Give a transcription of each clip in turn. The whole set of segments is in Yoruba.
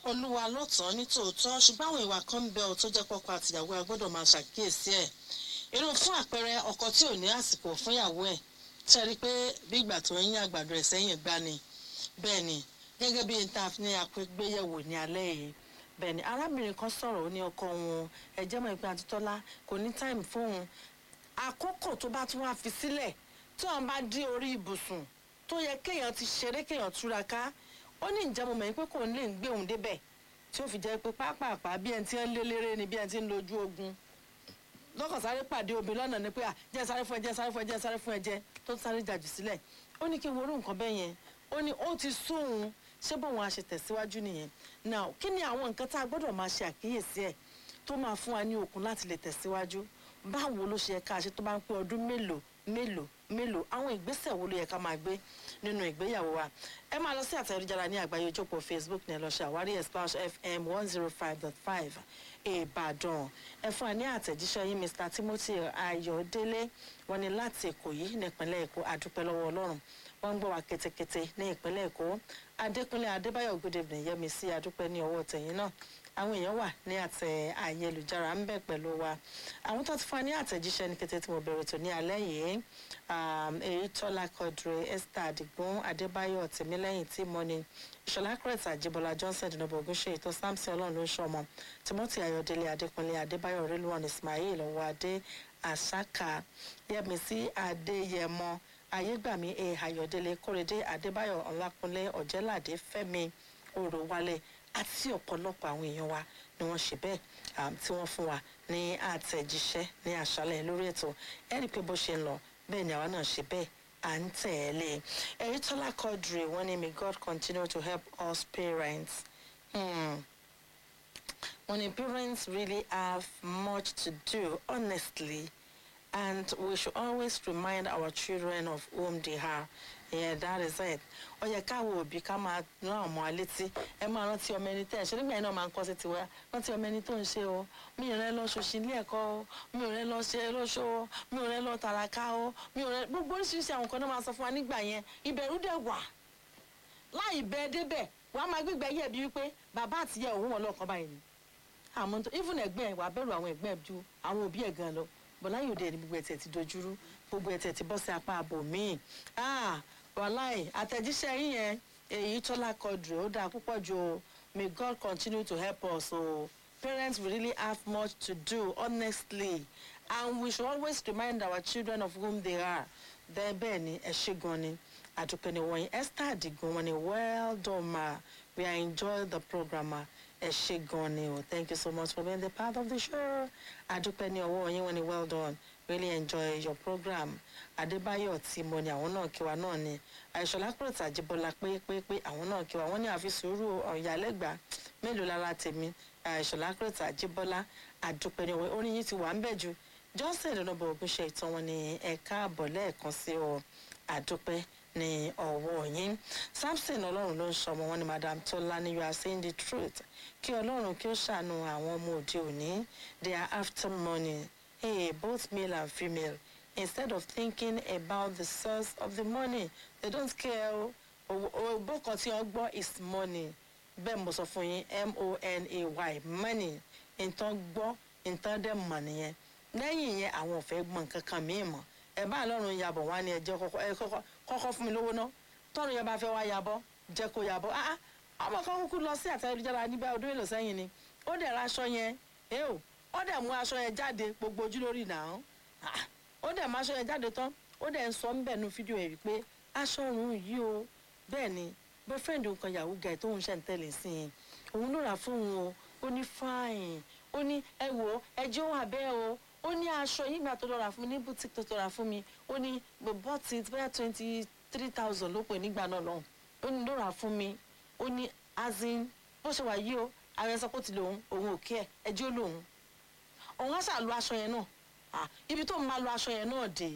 olúwa ló tọ́ ní tòótọ́ ṣùgbọ́n àwọn ìwà kan ń bẹ ọ tó jẹ́ pọ́kọ àtìyàwó ẹ gbọ́dọ̀ máa ṣàkíyèsí ẹ̀ irú fún àpẹẹrẹ ọkọ tí ò ní àsìkò fún ìyàwó ẹ̀ ṣe rí i pé bí ìgbà tó ń yín àgbàdo ẹ̀ sẹ́yìn gbá ni bẹ́ẹ̀ ni gẹ́gẹ́ bí n ta ní àpégbéyẹ̀wò ní alẹ́ yìí bẹ́ẹ̀ ni arábìnrin kan sọ̀rọ̀ ó ní ọkọ wọn ẹ̀jẹ̀ mọ̀ ìpín àtútọ́lá kò ní táìmù fóun àkókò tó bá tún wá fi sílẹ̀ tí wọ́n bá dé orí ibùsùn tó yẹ kéèyàn ti ṣeré kéèyàn túraká ó ní ìjẹ́ mo mọ̀ pé kò ní lè gbé òun débẹ̀ tí ó fi jẹ́ pé pápápá bí ẹni tí ń lé léré ni bí ẹni tí ń lójú ogun lọ́kàn sáré pàdé obìnrin lọ́nà ni pé à jẹ́ sáré fún ẹ jẹ́ sáré fún ẹ jẹ́ sáré fún ẹ jẹ́ tó sáré jàjù sílẹ̀ ó ní kí n worú nǹkan bẹ́ẹ̀ yẹn ó ní ó ti sóhun ṣé bóun á ṣe tẹ̀síwájú nìyẹn now kí ni àwọn nǹkan tá a gbọ́dọ̀ máa ṣe àkíyèsí ẹ̀ tó máa fún wa ní okun láti lè tẹ̀síwájú báwo ló ṣe yẹ ká ṣe tó bá ń pé ọdún mélòó mélòó mélòó àwọn ìgbésẹ̀ wo ló yẹ ká máa gbé nínú ìgbéyàwó wa ẹ máa lọ sí àtẹ̀jára ní àgbáyé ojókòó facebook ní ẹ lọ ṣe àwárí splash fm one zero five dot five ìbàdàn ẹ fún wa ní àtẹ̀jíṣẹ́ yín mr timothy ayọ̀délé wọn ni láti èkó yìí nípínlẹ̀ èkó àdúpẹ́ lọ́wọ́ ọlọ́run wọ́n ń gbọ́ wa ketekete ní ìpínlẹ̀ èkó adékúnlé adébáyọ̀ good evening yẹmi sí adúpẹ́ ní ọwọ́ tẹ̀yìn náà àwọn èèyàn wà ní àtẹ ayélujára ń bẹ pẹ̀lú wa àwọn tó ti fún wa ní àtẹ̀jíṣẹ́ ní kété tí mo bẹ̀rẹ̀ tó ní alẹ́ yìí èyí tọ́lá kọdùrẹ́ esther adigun adébáyọ̀ tèmílẹ́yìn tí mọ́ni ìṣọ̀lá crete àjíbọ́lá johnson dùnúbọ̀ ògúnṣe ètò samson ọlọ́run ló ń ṣọmọ timothy ayọ̀délé adékúnlé adébáyọ̀ rélùwọ̀n ismail ọwọ́ adé àṣàkà yẹmísí adéyẹmọ ayégbàmí e ayọ̀délé kórèdé adébáyọ̀ ọlákúnlé ọ̀jẹ́ládé fẹ́mi òròwálé àti ọ̀pọ̀lọpọ̀ àwọn èèyàn wa ni wọ́n ṣe bẹ́ẹ̀ tí wọ́n fún wa ní àtẹ̀jíṣẹ́ ní àṣálẹ̀ lórí ètò ẹ̀rí pé bó ṣe ń lọ bẹ́ẹ̀ ni àwa náà ṣe bẹ́ẹ̀ à ń tẹ̀lé ẹ̀rí tọ́lá kọ́dùrì wọ́n ní may god continue to help us parents. Hmm. wọ́n ní parents really have much to do honestly and we should always remind our children of whom they are yeah that is it ó yẹ káwọ òbí ká máa rán ọmọ alétí ẹ máa rántí ọmọ ẹni tẹ ẹ ṣe nígbà yẹn náà máa ń kọ́ sí tiwa rántí ọmọ ẹni tó ń ṣe o mi ò rẹ lọ ṣòṣì ilé ẹ̀kọ́ o mi ò rẹ lọ ṣe lóṣó o mi ò rẹ lọ tàràká o mi ò rẹ gbogbo oríṣiríṣi àwọn kan náà máa sọ fún wa nígbà yẹn ìbẹ̀rù dẹ̀ wà láì bẹ débẹ̀ wàá máa gbígbẹ́ yẹ̀ bí wípé bàbá àtìyẹ òun wọn lọ́kàn báyìí ni àmọ́ even ẹ̀gbẹ́ ẹ̀ wàá bẹ̀rù àwọn ẹ̀gbẹ́ ju àwọn òbí ẹ̀ gan lọ bọ̀lá yóò dé ní gbogbo ẹ̀tẹ̀ ti dojúrú gbogbo ẹ̀tẹ̀ ti bọ́ sí apá àbò míì wàláì àtẹ̀jíṣẹ́ yín yẹn èyí tọ́lá kọdùrú ó dáa púpọ̀ ju o may god continue to help us o parents we really have much to do honestly and we should always remind our children of whom they are bẹ́ẹ̀ bẹ́ẹ̀ ni ẹ ṣe gan ni àdúpẹ́ ni wọ̀nyí esther adigun wọn ni well done ma we are enjoy the program ma ẹ ṣe gan ni o thank you so much for being the part of the show àdúpẹ́ ni ọwọ́ yín wọn ni well done really enjoy your program adébáyọ̀ tí mo ní àwọn náà kí wa náà ni àìsọ̀lá kúròtà àjíbọ́lá pépépé àwọn náà kí wa wọ́n ní àfi sùúrù ọ̀yàlẹ́gbàá mélòó lára tèmi àìsọ̀lá kúròtà àjíbọ́lá àdúpẹ́ ní orin yìí ti wà ń bẹ̀ ju johnson ìdánwò ogun ṣe ìtàn wọn ní ẹ̀ka àbọ̀ lẹ́ẹ̀kan sí ọ àdúpẹ́ ní ọ̀wọ́ yín samson ọlọ́run ló ń sọmọ wọn ni madam tola ni you are saying the truth kí ọlọ́run kí ó ṣàánú àwọn ọmọ òde òní they are after money hey both male and female instead of thinking about the source of the money they don't care o ògbó kan tí wọ́n gbọ́ is money bẹ́ẹ̀ mo sọ fún yín m-o-n-a-y money nǹkan gbọ́ nǹkan dẹ̀ mọ̀ nìyẹn lẹ́yìn yẹn àwọn ò fẹ́ gbọ́n nǹkan kan míì mọ̀ ẹ bá lọ́rùn yabọ̀ wá ní ẹjẹ́ kọ́kọ́ fún mi lówó ná tọ́run yẹn bá fẹ́ wá yabọ̀ jẹ́ kó yabọ̀ ah ọmọ kan kúkú lọ sí àtẹ̀jára níbẹ̀ ọdún èlò sẹ́yìn ni ó dẹ̀ ra aṣọ yẹn ẹ o ó dẹ̀ mú aṣọ yẹn jáde gbogbo ojú lórí náà ó dẹ̀ mú aṣọ yẹn jáde tán ó dẹ̀ ń sọ ńbẹ̀ nu fídíò ẹ̀ wípé aṣọ òun yìí o bẹ́ẹ̀ ni boyfriend nǹkan yahoo guy tó ń ṣe ń tẹ̀lé sí i òun ló rà fún òun o ó ní fine ó ní ẹ wò ó ẹjọ́ wà bẹ́ẹ̀ o ó ní aṣọ yìí gbà tó lọ rà fún mi ní boutique tó tó rà fún mi ó ní bought it bóyá twenty three thousand ló pè nígbà náà lọ́hùn ó ní ló rà fún mi ó ní azin bó ṣe wà yìí o àwọn ẹ̀sán kò ti lòun òun ò kí ẹ̀ ẹjọ́ lòun òun á ṣàlù aṣọ yẹn náà ibi tó ń máa lo aṣọ yẹn náà dé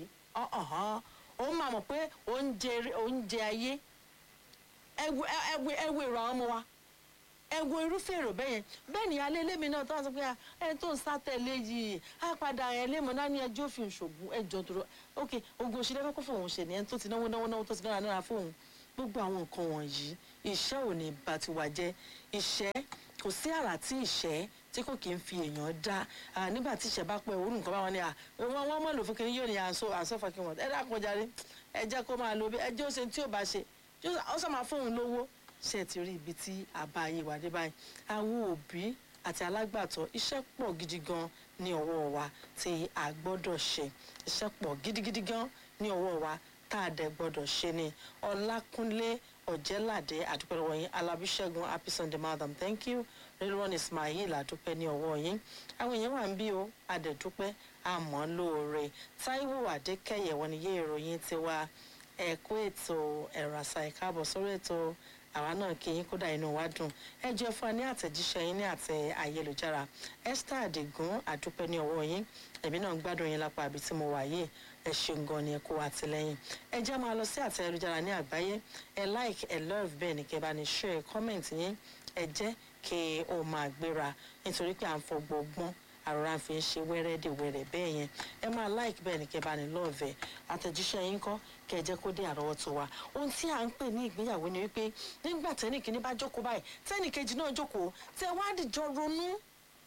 òun máa mọ̀ pé oúnjẹ ayé ẹwu èrò àwọn ọmọ wa ẹwu irúfẹ́ èrò bẹ́yẹn bẹ́ẹ̀ ni alẹ́ lẹ́mi náà tó wá sọ pé ẹ tó ń sátẹ̀lé yìí á padà ẹ̀ lé mọ́ náà ní ẹjọ́ òfin ṣògùn ẹjọ́ tó rọ ok ogun òṣèlú ẹ̀fọ́ kó fóun ṣe nìyẹn tó ti náwó náwó náwó tó ti náwó náírà fóun gbogbo àwọn nǹkan wọ̀nyí ìṣẹ́ ò ní bá tiwa jẹ́ ìṣẹ́ kò sí àrà tí ìṣẹ́ tí kò kí ń fi èèyàn dá Ah, nígbà tí ìṣẹ́ bá pẹ́ òórùn nǹkan bá wọn ni à wọ́n wọ́n mọ̀ lò fún kiri yóò ní àǹsó àǹsó fún kí wọ́n ẹ dákun jàre ẹ jẹ́ kó máa lo bí ẹ jẹ́ ó ṣe tí ò bá ṣe yóò ó sọ máa fóun lówó ṣe ti rí ibi tí àbá ayé wà dé báyìí àwọn òbí àti alágbàtọ́ iṣẹ́ pọ̀ gidi gan ní ọwọ́ wa tí a gbọ́dọ̀ ṣe iṣẹ́ pọ̀ gidigidi gan ní ọwọ́ wa tá a dẹ̀ gbọ́dọ̀ ṣe ni ọlákúnlé ọ̀jẹ́ládé àdúpẹ́ lọ́wọ́ yín alábíṣẹ́gun happy sunday madam thank you rilwan ismail àdúpẹ́ ní ọwọ́ yín àwọn èèyàn wà ń bí o àdẹ̀dúpẹ́ àmọ́ lóore táíwò adékẹ́yẹ wọn ni yé ìròyìn tiwa ẹ̀kú ètò ẹ̀rọ àṣà ìkáàbọ̀ sórí ètò àwa náà kí yín kódà inú wa dùn ẹ jẹ́ fún wa ní àtẹ̀jíṣẹ́ yín ní àtẹ ayélujára esther adigun àdúpẹ́ ní ọwọ́ yín ẹ̀mí náà ń gbádùn yín lápá àbí tí mo wà yìí ẹ ṣeun gan ni ẹ kó àtìlẹyìn ẹ jẹ́ máa lọ sí àtẹ ayélujára ní àgbáyé ẹ like ẹ love bẹ́ẹ̀ ni kẹ́ bá ní share comment yín ẹ jẹ́ kí ó máa gbéra nítorí pé à ń fọgbọ́ ọgbọ́n àròrà fi ń ṣe wẹ́rẹ́dẹ̀wẹ́rẹ́ bẹ́ẹ̀ yẹn ẹ máa like bẹ́ẹ̀ ni kẹ́ bá ní love ẹ àtẹ̀jíṣẹ́ yín kọ́ kẹ́ ẹ jẹ́ kó dé àrọ́wọ́tó wa ohun tí à ń pè ní ìgbéyàwó ni wípé nígbà tẹ́nì kìíní bá jókòó báyìí tẹ́nì kejì náà jókòó tẹ́ wá dìjọ ronú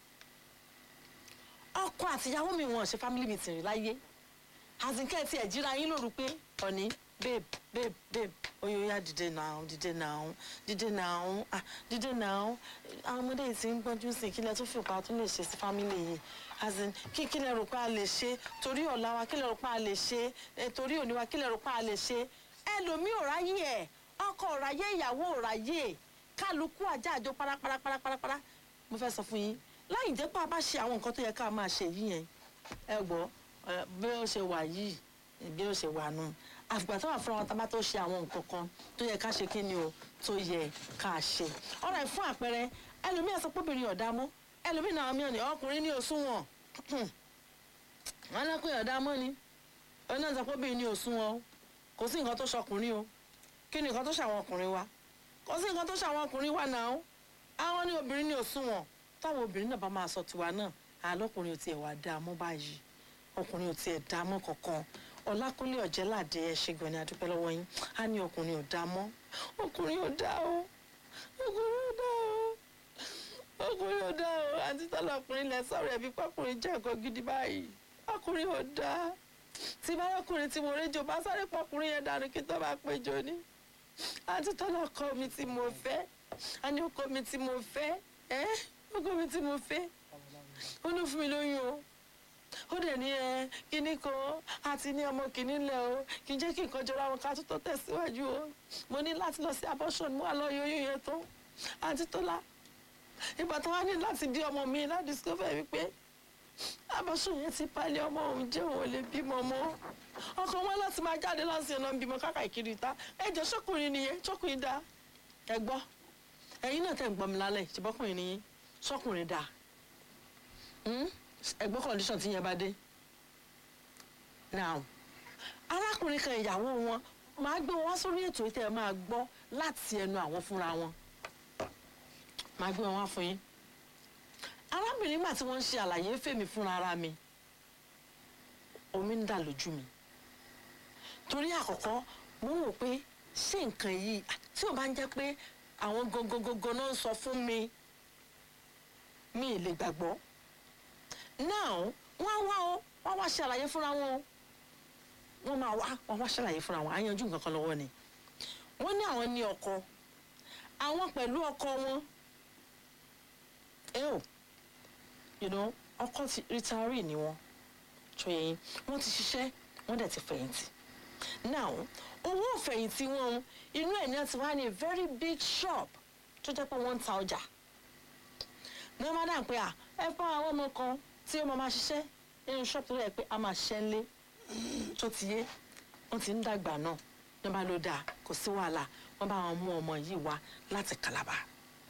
ọkọ àtìyàwó mi wọn ṣe family meeting rí láyé àzìnkẹ́ tí ẹ̀ jíra yín lóru pé ọ̀ní babe babe babe oyoya dìde náà dìde náà dìde náà ah dìde náà àwọn ọmọdé yìí ti ń gbọ́njú sí kílẹ̀ tó fi pa tó lè ṣe sí family yìí as in kí kílẹ̀ rò pé a lè ṣe torí ọ̀la wa kílẹ̀ rò pé a lè ṣe eh, torí òní wa kílẹ̀ rò pé a lè ṣe ẹlòmíì ò ráyè ẹ̀ ọkọ ò ráyè ìyàwó ò ráyè kálukú ajá àjọ paraparaparapara mo fẹ́ sọ fún yín láì jẹ́ pé a bá ṣe àwọn nǹkan tó yẹ ká máa ṣe yìí yẹn ẹ gbọ́ ẹ, bí ó ṣe wà yìí bí ó ṣe wà nù àfìgbà tó wà fúnra wọn tá a bá tó ṣe àwọn nǹkan kan tó yẹ ká ṣe kí ni o tó yẹ ká ṣe ọ̀rọ̀ ẹ̀ fún àpẹẹrẹ ẹlòmíì ẹ̀ sọ pé obìnrin ọ̀dà mọ́ ẹlòmíì náà mi ò ní ọkùnrin ní òṣùwọ̀n wọn lọ́kùnrin ọ̀dà mọ́ ni òun náà sọ pé obìnrin ní òṣùwọ̀n o kò sí nǹkan tó ṣọkùnrin o kí ni nǹkan tó ṣàwọn ọkùnrin wa kò sí nǹkan tó ṣàwọn ọkùnrin wa náà o àwọn ní obìnrin ní òṣùwọ̀n táwọn obìnrin náà bá máa sọ tiwa náà àlọ́kùnrin ò tiẹ̀ wá dáa mọ́ báyìí ọkùnrin ò tiẹ̀ dáa mọ́ kankan ọlákúnlé ọ̀jẹ́ládé ẹ ṣe gan ni adúpẹ́ lọ́wọ́ yín á ní ọkùnrin ò dáa mọ́ ọkùnrin ò dáa o ọkùnrin ò dáa o ọkùnrin ò dáa o àti tọ́lá ọkùnrin lẹ sọ̀rọ̀ ẹ̀bí pọ́kùnrin jẹ́ nǹkan gidi báyìí ọkùnrin ò dáa tí bá ọkùnrin tí mo réjò bá sáré pọ́kùnrin yẹn dànù kí tó bá péjọ ní àti tọ́lá ọkọ mi tí mo fẹ́ á ní ọkọ mi tí mo fẹ́ ẹ́ ọkọ mi tí mo fẹ́ ó ní fún mi lóyún o ó dẹ̀ ní ẹ kíní kan àti ní ọmọ kìíní lẹ̀ o kì í jẹ́ kí nǹkan jọra wọn ká tó tó tẹ̀síwájú o mo ní láti lọ sí abortion mo wà lọ yọ oyún yẹn tán àti tọ́lá ìgbà tó wá ní láti bí ọmọ mi láti discover wípé abortion yẹn ti palẹ̀ ọmọ òun jẹ́ òun ò lè bímọ mọ́ ọkọ wọn láti máa jáde láti ọ̀nà bímọ káàkiri ta ẹjọ́ sọ́kùnrin nìyẹn sọ́kùnrin dáa ẹ gbọ́ ẹ̀yin náà tẹ̀ ń gbọ́ mi lálẹ́ ṣùgbọ́kùnrin nìyẹn sọ́kùnrin dáa ẹgbẹ́ condition tí yẹn bá dé now arákùnrin kan ìyàwó wọn máa gbé wọn wá sórí ètò yìí tẹ́ ẹ máa gbọ́ láti ẹnu àwọn fúnra wọn máa gbé wọn wá fún yín arábìnrin gbà tí wọ́n ń ṣe àlàyé fèmí fúnra ara mi omi ń dà lójú mi torí àkọ́kọ́ mo ń wò pé ṣé nǹkan yìí tí ò bá ń jẹ́ pé àwọn gangan náà ń sọ fún mi mi ì lè gbàgbọ́ now wọ́n wá o wọ́n wá ṣàlàyé fúnra wọn o wọ́n máa wá wọ́n wá ṣàlàyé fúnra wọn àyànjú nǹkan kan lọ́wọ́ ni wọ́n ní àwọn ní ọkọ àwọn pẹ̀lú ọkọ wọn ẹ ò you know ọkọ ti retiree ni wọn tó yẹ yín wọ́n ti ṣiṣẹ́ wọ́n dẹ̀ ti fẹ̀yìntì now owó ìfẹ̀yìntì wọn inú ẹ̀ ní ẹ ti wá ní a very big shop tó jẹ́ pé wọ́n ń ta ọjà ní wọ́n máa dà pé à ẹ fún àwọn ọmọ kan tí ó máa máa ṣiṣẹ́ nínú ṣọ́ọ̀bù tó rẹ̀ pé a máa ṣiṣẹ́ ńlé tó ti yé wọ́n ti ń dàgbà náà ní bá ló dáa kò sí wàhálà wọ́n bá wọn mú ọmọ yìí wá láti Calabar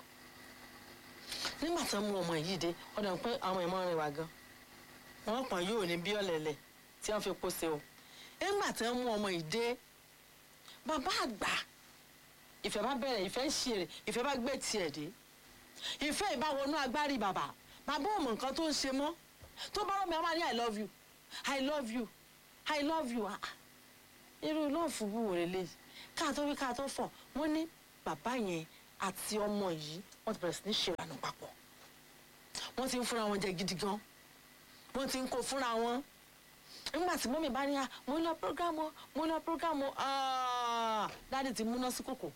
nígbà tí wọ́n mú ọmọ yìí dé wọ́n dẹ̀ pé àwọn ìmọ̀ rìn wá gan wọ́n pọ̀n yóò ní bí ọ̀lẹ̀lẹ̀ tí wọ́n fi pọ́sẹ̀ o nígbà tí wọ́n mú ọmọ yìí dé bàbá àgbà ìfẹ́ bá bẹ̀rẹ̀ ìfẹ́ ń ṣe rẹ̀ ìfẹ́ bá gbé tiẹ̀ dé ìfẹ́ ìbáwọnú agbárí bàbá bàbá ò mọ nǹkan tó ń ṣe mọ́ tó bá rọ̀ mi àwọn ní i love you i love you i love you ah irú lọ́ọ̀fù bù wò lélẹ̀ káà tó wí káà tó fọ̀ wọ́n ní bàbá yẹn àti ọmọ yìí wọ́n ti bẹ̀rẹ̀ sí ní ṣe ìlànà papọ̀ wọ́n ti ń fúnra wọn jẹ gidi gan wọ́n ti ń kó fúnra wọn nígbà tí mọ́mí bá ní à mo lọ prógámù mo lọ prógámù dáàdì ti múná sí kòkò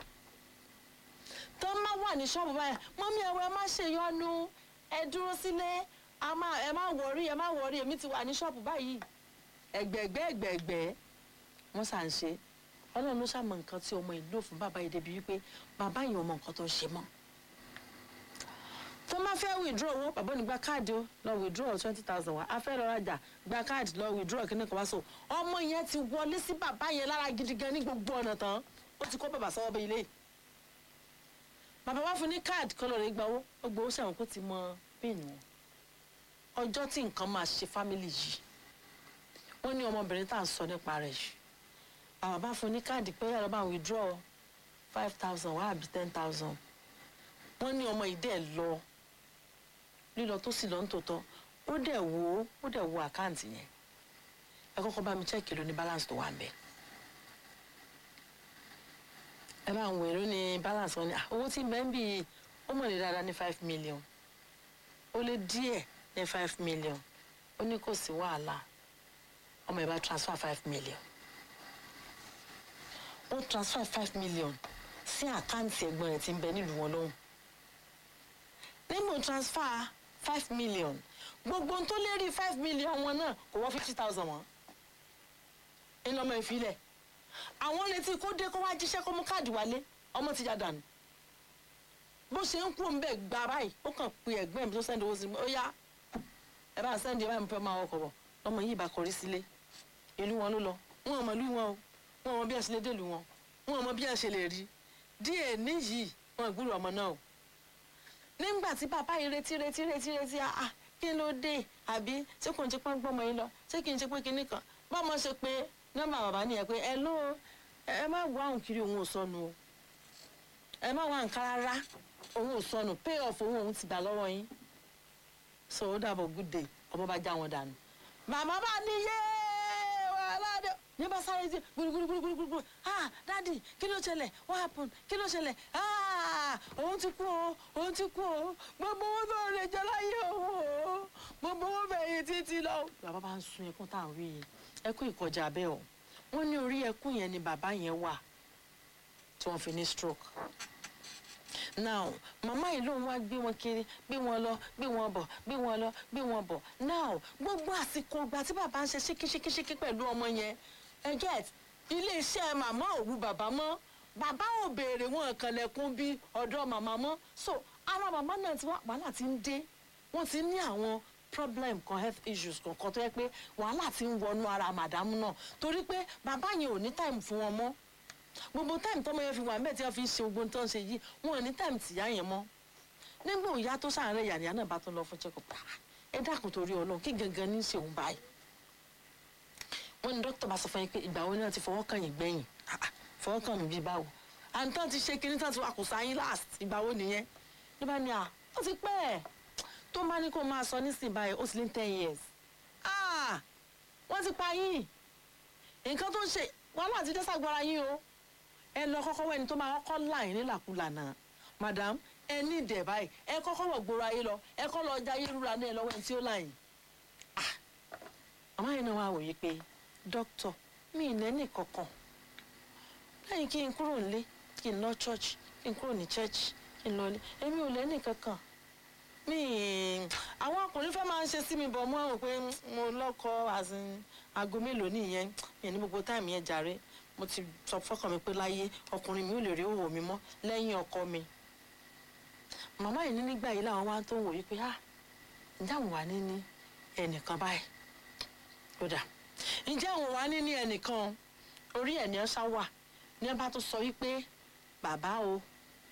tó má wà ní ṣọ́ọ̀bù báyìí mọ́mí ẹ̀wọ̀ ẹ má ṣe yọnu ẹ dúró sílé ẹ má wọrí ẹ má wọrí èmi ti wà ní ṣọ́ọ̀bù báyìí ẹgbẹ̀gbẹ́ ẹgbẹ̀gbẹ́ wọ́n sà ń ṣe ọlọ́run ló ṣàmọ̀ nǹkan tí ọmọ ìlú òfin bàbá yìí débi wípé bàbá yìí ò mọ nǹkan tó ń ṣe mọ́ tó máa fẹ́ withdraw owó bàbá ní gba káàdì ó lọ withdraw twenty thousand wá a fẹ́ lọ rajà gba káàdì lọ withdraw kíní kan wá so ọmọ yẹn ti wọlé sí bàbá yẹn lára gidi gan ní gbogbo ọ̀nà tán ó ti kó bàbá sọ́wọ́ bẹ ilé bàbá wá fún ní káàdì kọ́ lọ́ọ́ rẹ̀ gba owó ó gbowó sẹ́wọ̀n kó ti mọ píìnì wọn ọjọ́ tí nǹkan máa ṣe fámìlì yìí wọ́n ní ọmọbìnrin tá à ń sọ nípa rẹ̀ yìí bàbá bá fún ní káàdì pé yàrá máa withdraw five thousand wá àbí ten thousand wọ́n ní ọmọ ìdẹ́ lọ lílọ tó sì lọ ń tòótọ́ ó dẹ̀ wo ó dẹ̀ wo àkáǹtì yẹn ẹ kọ́kọ́ bá mi chẹ́ẹ̀kì ló ní balance tó wà ń bẹ̀ ẹ bá ń wo èrò ní balance wọn ni owó tí bẹ́ẹ̀ ń bì í ó mọ̀ ní dáadáa ní five million ó lé díẹ̀ ní five million ó ní kò sí wàhálà ọmọ ẹ bá transfer five million ó transfer five million sí àkáǹtì ẹ̀gbọ́n rẹ̀ tí ń bẹ nílùú wọn lọ́hùn nígbà transfer five million gbogbo ohun tó lérí five million wọn náà kò wọ́n fifty thousand wọn ńlọmọ ìfilẹ̀ àwọn retí kó dé kó wá jíṣẹ́ kó mú káàdì wálé ọmọ ti já dànù bó ṣe ń kú òun bẹ́ẹ̀ gba báyìí ó kàn pe ẹ̀gbọ́n mi tó sẹ́ndì owó sí mi ó yá ẹ bá sẹ́ndì ẹ bá mi fẹ́ máa wọkọ̀ bọ̀ lọ́mọ yìí bá kọrí sílé ìlú wọn ló lọ wọn ò mọ ìlú wọn o wọn ò mọ bí ẹ ṣe lè dèlú wọn wọn ò mọ bí ẹ ṣe lè rí díẹ̀ níyì wọn ìgbúrò ọmọ náà o nígbà tí bàbá yìí retí retí retí retí ah kí ló dé àbí ṣé kò ń ṣe pé ń gbọ́mọ yín lọ ṣé kì í ṣe pé kinní kan bọ́mọ ṣe pé nọ́mbà bàbá nìyẹn pé ẹ ló ẹ má wá òun kiri òun ò sọnù o ẹ má wá nǹkan rárá òun ò sọnù pay off òun òun ti gbà lọ́wọ́ yín so ó dàbọ̀ good day ọmọ bá já wọn dànù màmá bá ní yé wàhálà dé ní bá sáré sí gbúrúgbúrúgbúrúgbúrú ah dadi kí ló ṣẹlẹ̀ what happen kí ló ṣẹlẹ̀ ah òun ti kú o òun ti kú o gbogbo owó tó lè jẹ láyé òun o gbogbo owó bẹ̀yìn títí lọ. bàbá bá ń sun ẹkún tá à ń rí yìí ẹkún ìkọjá bẹ́ẹ̀ o wọ́n ní orí ẹkún yẹn ni bàbá yẹn wà tí wọ́n fi ní stroke now màmá yìí lòun wá gbé wọn kiri gbé wọn lọ gbé wọn bọ̀ gbé wọn lọ gbé wọn bọ̀ now gbogbo àsìkò ìgbà tí bàbá ń ṣe ṣíkíṣíkíṣíkí pẹ̀lú ọmọ yẹn ẹ get iléeṣẹ́ màmá òwú bàbá mọ́ bàbá ò béèrè wọn kànlẹ̀kùn bí ọ̀dọ́ màmá mọ́ so ara màmá náà ti wá wàhálà ti ń dé wọ́n ti ní àwọn problem kan health issues kankan tó yẹ pé wàhálà ti ń wọnú ara màdámù náà torí pé bàbá yẹn ò ní time fún wọn mọ́ gbogbo táìmù tọmọ yẹn fi wà mẹ́ẹ̀ tí wọ́n fi ń ṣe gbogbo tó ń ṣe yìí wọn ò ní táìmù tìyá yẹn mọ́ nígbà òyà tó sàárẹ̀ yàrá náà bá tó lọ fún check-up ẹ dákun torí ọlọ́run kí gangan ní í ṣe òun báyìí wọ́n ní dókítà bá sọ fún yín pé ìgbà wo ni wọ́n ti fọwọ́ kàn yín gbẹ̀yìn fọwọ́ kàn mí bíi báwo àǹtán ti ṣe kinní tán ti wà kò sáyín last ìgbà wo nìyẹn ló bá ní à ó ti pẹ́ ẹ̀ tó máa ní kó máa sọ nísìnyí báyìí ó sì ní ten years wọ́n ti pa yín nǹkan tó ń ṣe wàhálà ti dé sàgbára yín o ẹ lọ kọ́kọ́ wẹ́ni tó máa kọ́kọ́ láyìn nílàkulà náà madam ẹ ní ìdẹ̀ báyìí ẹ kọ́kọ́ wọ̀ gbòòrò ayé lọ ẹ kọ́ lọ jayé rúra náà lọ́wọ́ ẹni tí ó láyìn. àmọ́ yìí náà wá wòye pé dókítà mi ì lẹ́nì kankan lẹ́yìn kí n kúrò nílé kí n lọ church kí n kúrò ní church kí n lọ ilé èmi ò lẹ́nì kankan mi àwọn ọkùnrin fẹ́ máa ń ṣe sí mi bọ̀ mọ́ àwọn pé mo lọ́kọ aago mélòó nìyẹn yẹn ní gbogbo táìmù yẹn jàre mo ti sọ fọkàn mi pé láyé ọkùnrin mi ò lè rí òwò mi mọ́ lẹ́yìn ọkọ mi màmá yìí ní nígbà yìí làwọn wá tó ń wò yí pé ah ǹjẹ́ àwọn wà ní ní ẹnìkan báyìí ó dà ǹjẹ́ àwọn wà ní ní ẹnìkan orí ẹ̀ ní ẹ ṣá wà ní ẹ bá tó sọ wípé bàbá o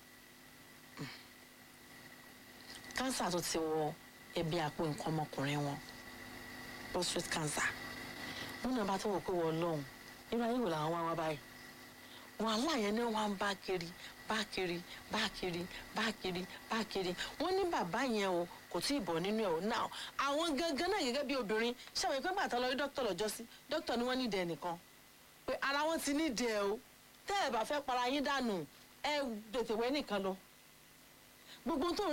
kánsà tó ti wọ ẹbí àpò nǹkan ọmọkùnrin wọn prostate cancer wọn náà bá tó wọ pé wọ́n lọ́hùn irú ayé wò làwọn wá wá báyìí wàhálà yẹn ni wọn bá kiri bá kiri bá kiri bá kiri bá kiri wọn ní bàbá yẹn o kò tí ì bọ̀ nínú ẹ̀ o náà àwọn gangan náà gẹ́gẹ́ bí obìnrin ṣàwọn ìpín bàtà lọ rí dókítà lọ́jọ́ sí dókítà ni wọ́n ní ìdẹ nìkan pé ara wọn ti ní ìdẹ o tẹ́ ẹ̀ bá fẹ́ para yín dànù ẹ tètè wẹ́ nìkan lọ gbogbo tó